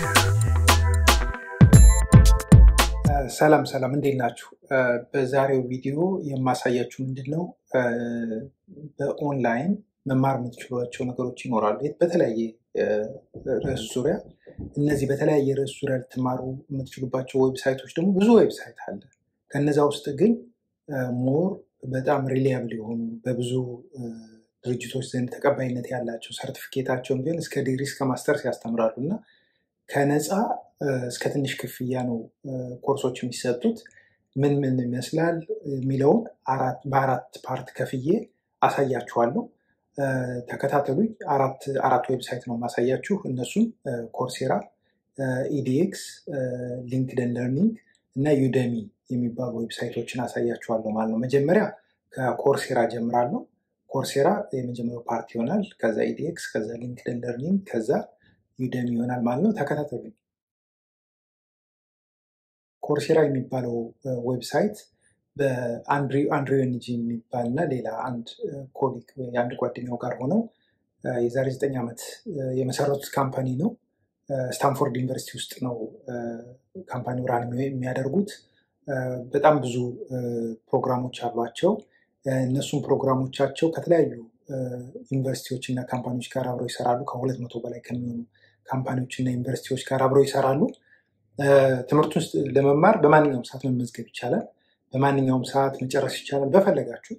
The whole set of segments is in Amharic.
ሰላም ሰላም፣ እንዴት ናችሁ? በዛሬው ቪዲዮ የማሳያችሁ ምንድን ነው በኦንላይን መማር የምትችሏቸው ነገሮች ይኖራሉ በተለያየ ርዕስ ዙሪያ። እነዚህ በተለያየ ርዕስ ዙሪያ ልትማሩ የምትችሉባቸው ዌብሳይቶች ደግሞ ብዙ ዌብሳይት አለ። ከነዛ ውስጥ ግን ሞር በጣም ሪሊያብል የሆኑ በብዙ ድርጅቶች ዘንድ ተቀባይነት ያላቸው ሰርቲፊኬታቸውን ቢሆን እስከ ዲግሪ እስከ ማስተርስ ያስተምራሉ እና ከነፃ እስከ ትንሽ ክፍያ ነው ኮርሶች የሚሰጡት። ምን ምን ይመስላል የሚለውን በአራት ፓርት ከፍዬ አሳያችኋለሁ። ተከታተሉኝ። አራት ዌብሳይት ነው ማሳያችሁ። እነሱም ኮርሴራ፣ ኢዲኤክስ፣ ሊንክደን ለርኒንግ እና ዩደሚ የሚባሉ ዌብሳይቶችን አሳያችኋለሁ ማለት ነው። መጀመሪያ ከኮርሴራ ጀምራለሁ። ኮርሴራ የመጀመሪያው ፓርት ይሆናል። ከዛ ኢዲኤክስ፣ ከዛ ሊንክደን ለርኒንግ፣ ከዛ ዩደሚ ይሆናል ማለት ነው። ተከታተሉኝ። ኮርሴራ የሚባለው ዌብሳይት በአንድሪው ኤንጂ የሚባል እና ሌላ አንድ ኮሊግ የአንድ ጓደኛው ጋር ሆነው የዛሬ ዘጠኝ ዓመት የመሰረቱት ካምፓኒ ነው። ስታንፎርድ ዩኒቨርሲቲ ውስጥ ነው ካምፓኒው ራን የሚያደርጉት። በጣም ብዙ ፕሮግራሞች አሏቸው። እነሱም ፕሮግራሞቻቸው ከተለያዩ ዩኒቨርሲቲዎች እና ካምፓኒዎች ጋር አብረው ይሰራሉ። ከሁለት መቶ በላይ ከሚሆኑ ካምፓኒዎች እና ዩኒቨርሲቲዎች ጋር አብረው ይሰራሉ። ትምህርቱን ውስጥ ለመማር በማንኛውም ሰዓት መመዝገብ ይቻላል። በማንኛውም ሰዓት መጨረስ ይቻላል። በፈለጋችሁት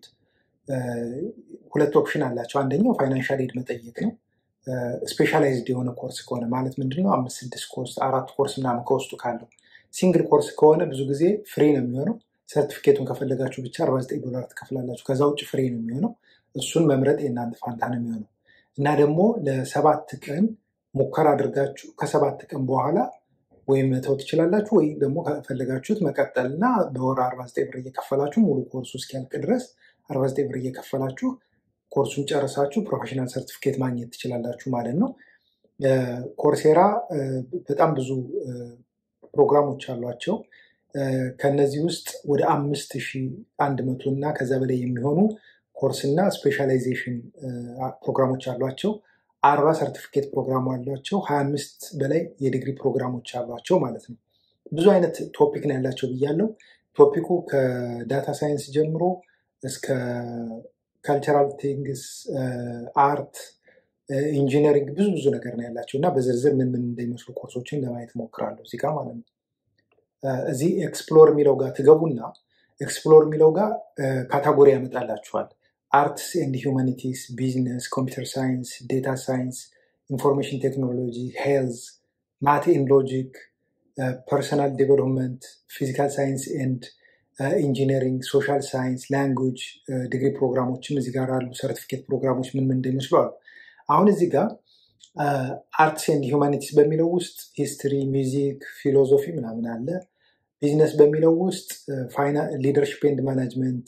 ሁለት ኦፕሽን አላቸው። አንደኛው ፋይናንሻል ኤድ መጠየቅ ነው። ስፔሻላይዝድ የሆነ ኮርስ ከሆነ ማለት ምንድነው አምስት ስድስት ኮርስ አራት ኮርስ ምናምን ከውስጡ ካለው ሲንግል ኮርስ ከሆነ ብዙ ጊዜ ፍሪ ነው የሚሆነው። ሰርቲፊኬቱን ከፈለጋችሁ ብቻ 49 ዶላር ትከፍላላችሁ። ከዛ ውጭ ፍሪ ነው የሚሆነው። እሱን መምረጥ የእናንተ ፋንታ ነው የሚሆነው እና ደግሞ ለሰባት ቀን ሙከራ አድርጋችሁ ከሰባት ቀን በኋላ ወይም መተው ትችላላችሁ ወይ ደግሞ ከፈለጋችሁት መቀጠል እና በወር 49 ብር እየከፈላችሁ ሙሉ ኮርሱ እስኪያልቅ ድረስ 49 ብር እየከፈላችሁ ኮርሱን ጨርሳችሁ ፕሮፌሽናል ሰርቲፊኬት ማግኘት ትችላላችሁ ማለት ነው። ኮርሴራ በጣም ብዙ ፕሮግራሞች አሏቸው። ከነዚህ ውስጥ ወደ አምስት ሺህ አንድ መቶ እና ከዛ በላይ የሚሆኑ ኮርስ እና ስፔሻላይዜሽን ፕሮግራሞች አሏቸው። አርባ ሰርቲፊኬት ፕሮግራም አሏቸው። ሀያ አምስት በላይ የዲግሪ ፕሮግራሞች አሏቸው ማለት ነው። ብዙ አይነት ቶፒክ ነው ያላቸው ብያለው። ቶፒኩ ከዳታ ሳይንስ ጀምሮ እስከ ካልቸራል ቲንግስ፣ አርት፣ ኢንጂነሪንግ ብዙ ብዙ ነገር ነው ያላቸው እና በዝርዝር ምን ምን እንደሚመስሉ ኮርሶችን ለማየት ሞክራለሁ እዚህ ጋር ማለት ነው። እዚህ ኤክስፕሎር የሚለው ጋር ትገቡና ኤክስፕሎር የሚለው ጋር ካታጎሪ ያመጣላችኋል። አርትስ ኤንድ ሂውማኒቲስ፣ ቢዝነስ፣ ኮምፒውተር ሳይንስ፣ ዴታ ሳይንስ፣ ኢንፎርሜሽን ቴክኖሎጂ፣ ሄልዝ፣ ማት ኤንድ ሎጂክ፣ ፐርሰናል ዴቨሎፕመንት፣ ፊዚካል ሳይንስ ኤንድ ኢንጂነሪንግ፣ ሶሻል ሳይንስ፣ ላንጉጅ ዲግሪ ፕሮግራሞችም እዚህ ጋር አሉ። ሰርቲፊኬት ፕሮግራሞች ምን ምን እንደሚመስሉ አሉ። አሁን እዚህ ጋር አርትስ ኤንድ ሂውማኒቲስ በሚለው ውስጥ ሂስትሪ፣ ሚውዚክ፣ ፊሎዞፊ ምናምን አለ። ቢዝነስ በሚለው ውስጥ ሊደርሽፕ ኤንድ ማናጅመንት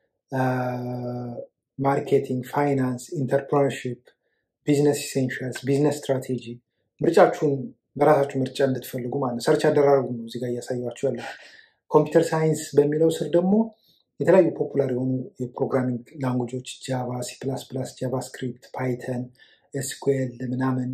ማርኬቲንግ፣ ፋይናንስ፣ ኢንተርፕረነርሺፕ፣ ቢዝነስ ኢሴንሻልስ፣ ቢዝነስ ስትራቴጂ ምርጫችሁን በራሳችሁ ምርጫ እንድትፈልጉ ማለት ነው። ሰርች አደራረጉ ነው እዚጋ እያሳያችሁ ያለ። ኮምፒውተር ሳይንስ በሚለው ስር ደግሞ የተለያዩ ፖፑላር የሆኑ የፕሮግራሚንግ ላንጉጆች ጃቫ፣ ሲ ፕላስ ፕላስ፣ ጃቫስክሪፕት፣ ፓይተን፣ ኤስኩኤል ምናምን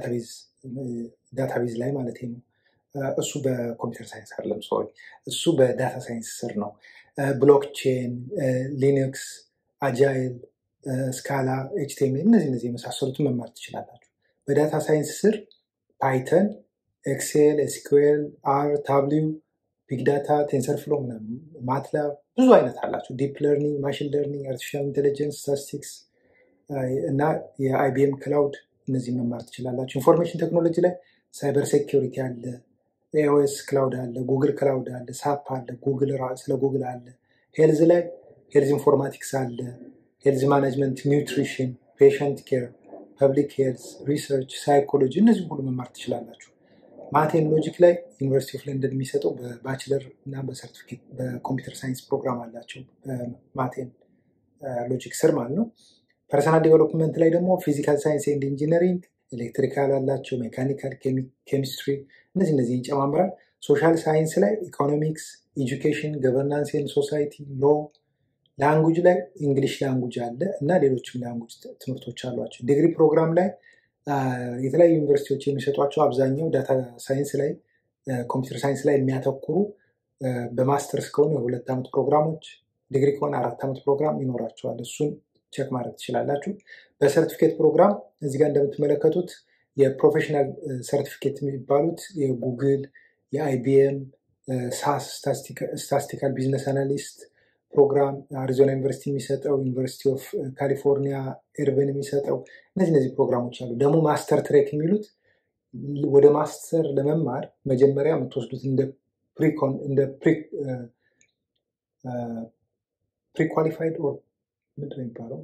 ዳታቤዝ ላይ ማለት ነው። እሱ በኮምፒውተር ሳይንስ አይደለም፣ ሶሪ እሱ በዳታ ሳይንስ ስር ነው። ብሎክቼን፣ ሊነክስ፣ አጃይል፣ ስካላ፣ ኤችቲኤምኤል እነዚህ እነዚህ የመሳሰሉትን መማር ትችላላችሁ። በዳታ ሳይንስ ስር ፓይተን፣ ኤክሴል፣ ኤስኩኤል፣ አር፣ ታብሊው፣ ቢግ ዳታ፣ ቴንሰር ፍሎ፣ ማትላብ ብዙ አይነት አላቸው። ዲፕ ለርኒንግ፣ ማሽን ለርኒንግ፣ አርቲፊሻል ኢንቴሊጀንስ፣ ስታቲስቲክስ እና የአይቢኤም ክላውድ እነዚህ መማር ትችላላችሁ። ኢንፎርሜሽን ቴክኖሎጂ ላይ ሳይበር ሴኪሪቲ አለ፣ ኤኦኤስ ክላውድ አለ፣ ጉግል ክላውድ አለ፣ ሳፕ አለ፣ ጉግል ስለ ጉግል አለ። ሄልዝ ላይ ሄልዝ ኢንፎርማቲክስ አለ፣ ሄልዝ ማናጅመንት፣ ኒውትሪሽን፣ ፔሸንት ኬር፣ ፐብሊክ ሄልዝ፣ ሪሰርች፣ ሳይኮሎጂ እነዚህ ሁሉ መማር ትችላላችሁ። ማቴን ሎጂክ ላይ ዩኒቨርሲቲ ኦፍ ለንደን የሚሰጠው በባችለር እና በሰርቲፊኬት በኮምፒውተር ሳይንስ ፕሮግራም አላቸው ማቴን ሎጂክ ስር ማለት ነው። ፐርሰናል ዴቨሎፕመንት ላይ ደግሞ ፊዚካል ሳይንስ ኤንድ ኢንጂነሪንግ፣ ኤሌክትሪካል አላቸው፣ ሜካኒካል፣ ኬሚስትሪ እነዚህ እነዚህ ይጨማምራል። ሶሻል ሳይንስ ላይ ኢኮኖሚክስ፣ ኤጁኬሽን፣ ገቨርናንስ ኤንድ ሶሳይቲ፣ ሎ፣ ላንጉጅ ላይ እንግሊሽ ላንጉጅ አለ እና ሌሎችም ላንጉጅ ትምህርቶች አሏቸው። ዲግሪ ፕሮግራም ላይ የተለያዩ ዩኒቨርሲቲዎች የሚሰጧቸው አብዛኛው ዳታ ሳይንስ ላይ ኮምፒውተር ሳይንስ ላይ የሚያተኩሩ በማስተርስ ከሆኑ የሁለት ዓመት ፕሮግራሞች ዲግሪ ከሆነ አራት ዓመት ፕሮግራም ይኖራቸዋል። እሱን ቼክ ማድረግ ትችላላችሁ። በሰርቲፊኬት ፕሮግራም እዚህ ጋር እንደምትመለከቱት የፕሮፌሽናል ሰርቲፊኬት የሚባሉት የጉግል፣ የአይቢኤም፣ ሳስ ስታስቲካል ቢዝነስ አናሊስት ፕሮግራም አሪዞና ዩኒቨርሲቲ የሚሰጠው ዩኒቨርሲቲ ኦፍ ካሊፎርኒያ ኤርበን የሚሰጠው እነዚህ እነዚህ ፕሮግራሞች አሉ። ደግሞ ማስተር ትሬክ የሚሉት ወደ ማስተር ለመማር መጀመሪያ የምትወስዱት እንደ ፕሪኮን እንደ ፕሪኳሊፋይድ ምንድን ነው የሚባለው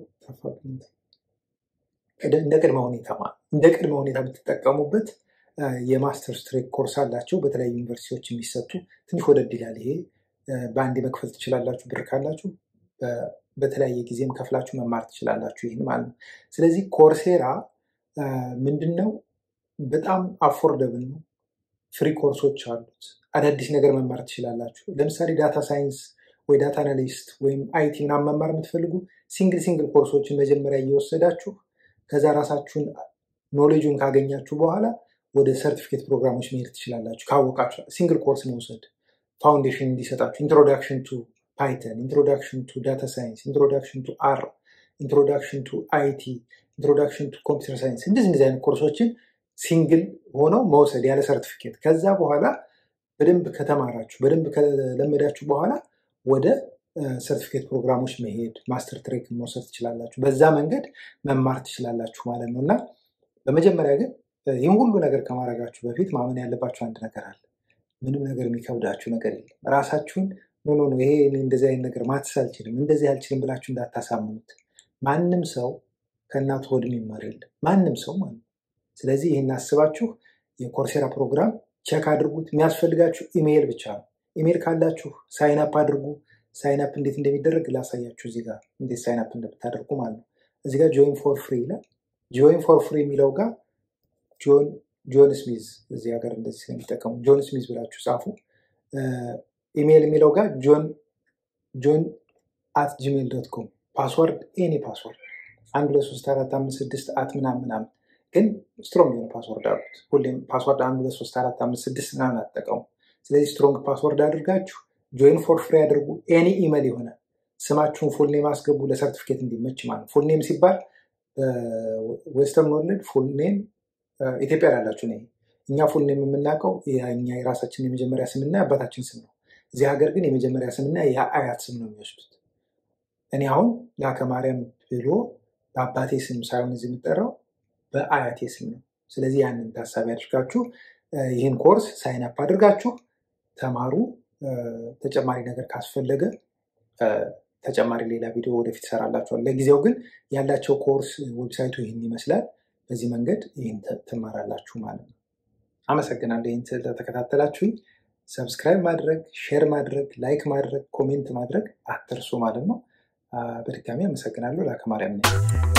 እንደ ቅድመ ሁኔታ እንደ ቅድመ ሁኔታ የምትጠቀሙበት የማስተርስ ትሬክ ኮርስ አላቸው በተለያዩ ዩኒቨርሲቲዎች የሚሰጡ ትንሽ ወደድ ይላል። ይሄ በአንዴ መክፈል ትችላላችሁ ብር ካላችሁ በተለያየ ጊዜም ከፍላችሁ መማር ትችላላችሁ። ይህን ማለት ነው። ስለዚህ ኮርሴራ ምንድን ነው? በጣም አፎርደብል ነው። ፍሪ ኮርሶች አሉት። አዳዲስ ነገር መማር ትችላላችሁ። ለምሳሌ ዳታ ሳይንስ ወይ ዳታ አናሊስት ወይም አይቲ ምናምን መማር የምትፈልጉ ሲንግል ሲንግል ኮርሶችን መጀመሪያ እየወሰዳችሁ ከዛ ራሳችሁን ኖሌጁን ካገኛችሁ በኋላ ወደ ሰርቲፊኬት ፕሮግራሞች መሄድ ትችላላችሁ። ካወቃችሁ ሲንግል ኮርስ መውሰድ ፋውንዴሽን እንዲሰጣችሁ ኢንትሮዳክሽን ቱ ፓይተን፣ ኢንትሮዳክሽን ቱ ዳታ ሳይንስ፣ ኢንትሮዳክሽን ቱ አር፣ ኢንትሮዳክሽን ቱ አይቲ፣ ኢንትሮዳክሽን ቱ ኮምፒውተር ሳይንስ እንደዚህ እንደዚህ አይነት ኮርሶችን ሲንግል ሆነው መውሰድ ያለ ሰርቲፊኬት። ከዛ በኋላ በደንብ ከተማራችሁ በደንብ ከለመዳችሁ በኋላ ወደ ሰርቲፊኬት ፕሮግራሞች መሄድ ማስተር ትሬክ መውሰድ ትችላላችሁ። በዛ መንገድ መማር ትችላላችሁ ማለት ነው እና በመጀመሪያ ግን ይህም ሁሉ ነገር ከማድረጋችሁ በፊት ማመን ያለባችሁ አንድ ነገር አለ። ምንም ነገር የሚከብዳችሁ ነገር የለም። ራሳችሁን ኖ ኖ ይሄ እንደዚህ አይነት ነገር ማትስ አልችልም እንደዚህ አልችልም ብላችሁ እንዳታሳምኑት። ማንም ሰው ከእናቱ ሆድ የሚማር የለም። ማንም ሰው ማለት ነው። ስለዚህ ይህን አስባችሁ የኮርሴራ ፕሮግራም ቼክ አድርጉት። የሚያስፈልጋችሁ ኢሜይል ብቻ ነው። ኢሜይል ካላችሁ ሳይንፕ አድርጉ። ሳይንፕ እንዴት እንደሚደረግ ላሳያችሁ እዚህ ጋር እንዴት ሳይንፕ እንደምታደርጉ ማለት ነው። እዚህ ጋር ጆይን ፎር ፍሪ ይላል። ጆይን ፎር ፍሪ የሚለው ጋር ጆን ጆን ስሚዝ እዚህ ሀገር እንደዚህ ስለሚጠቀሙ ጆን ስሚዝ ብላችሁ ጻፉ። ኢሜይል የሚለው ጋር ጆን ጆን አት ጂሜል ዶት ኮም ፓስወርድ ኤኒ ፓስወርድ አንድ ሁለት ሶስት አራት አምስት ስድስት አት ምናምን ምናምን ግን ስትሮንግ የሆነ ፓስወርድ አሉት። ሁሌም ፓስወርድ አንድ ሁለት ሶስት አራት አምስት ስድስት ምናምን አትጠቀሙ። ስለዚህ ስትሮንግ ፓስወርድ አድርጋችሁ ጆይን ፎር ፍሪ አድርጉ። ኤኒ ኢሜል የሆነ ስማችሁን ፉል ኔም አስገቡ ለሰርቲፊኬት እንዲመች ማለት ነው። ፉል ኔም ሲባል ዌስተርን ወርልድ ፉል ኔም ኢትዮጵያ ላላችሁ ነ እኛ ፉል ኔም የምናውቀው እኛ የራሳችን የመጀመሪያ ስምና የአባታችን ስም ነው። እዚህ ሀገር ግን የመጀመሪያ ስምና የአያት ስም ነው የሚወስዱት። እኔ አሁን ላከ ማርያም ብሎ በአባቴ ስም ሳይሆን እዚህ የምጠራው በአያቴ ስም ነው። ስለዚህ ያንን ታሳቢ አድርጋችሁ ይህን ኮርስ ሳይንፕ አድርጋችሁ ተማሩ። ተጨማሪ ነገር ካስፈለገ ተጨማሪ ሌላ ቪዲዮ ወደፊት ይሰራላችኋል። ለጊዜው ግን ያላቸው ኮርስ ዌብሳይቱ ይህን ይመስላል። በዚህ መንገድ ይህን ትማራላችሁ ማለት ነው። አመሰግናለሁ። ይህን ስለተከታተላችሁኝ ሰብስክራይብ ማድረግ፣ ሼር ማድረግ፣ ላይክ ማድረግ፣ ኮሜንት ማድረግ አትርሱ ማለት ነው። በድጋሚ አመሰግናለሁ። ላከ ማርያም ነኝ።